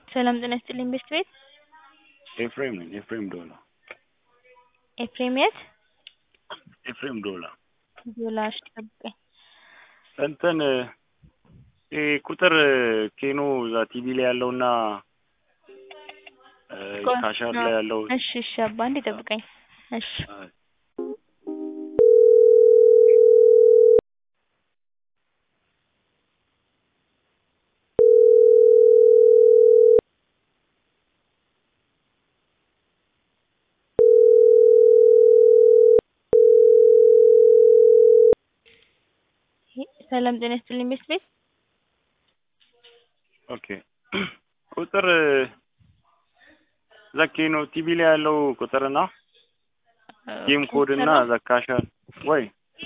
ሰላም ጤና ይስጥልኝ ቤስት ቤት ኤፍሬም ነኝ። ኤፍሬም ዶላ ኤፍሬም የት? ኤፍሬም ዶላ ዶላ እሺ ጠብቀኝ። እንትን ይሄ ቁጥር ኬኖ እዛ ቲቪ ላይ ያለውና ካሻር ላይ ያለው እሺ እሺ አባ አንዴ ጠብቀኝ። እሺ ሰላም ጤና ይስጥልኝ ቤስት ቤት ኦኬ ቁጥር ዘኬ ነው ቲቪ ላይ ያለው ቁጥርና ጌም ኮድ እና ዘካሻል ወይ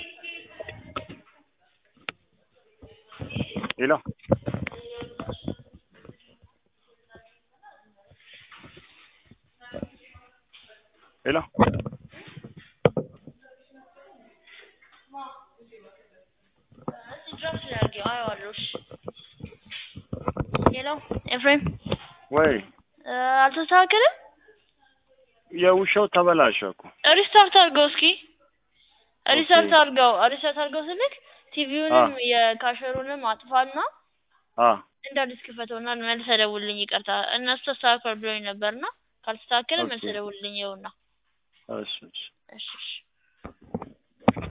ሄሎ ሄሎ ሄሎ ኤፍሬም ወይ አልተስተካከለም? የውሻው ተበላሸ እኮ ሪስታርት አድርገው እስኪ ሪስታርት አድርገው ሪስታርት አድርገው ስልክ ቲቪውንም የካሸሩንም አጥፋና አ እንደ አዲስ ክፈተውና መልሰህ ደውልልኝ። ይቅርታ እነሱ ተስተካክሏል ብሎኝ ነበርና ካልተስተካከለ መልሰህ ደውልልኝ። ይኸውና እሺ እሺ እሺ እሺ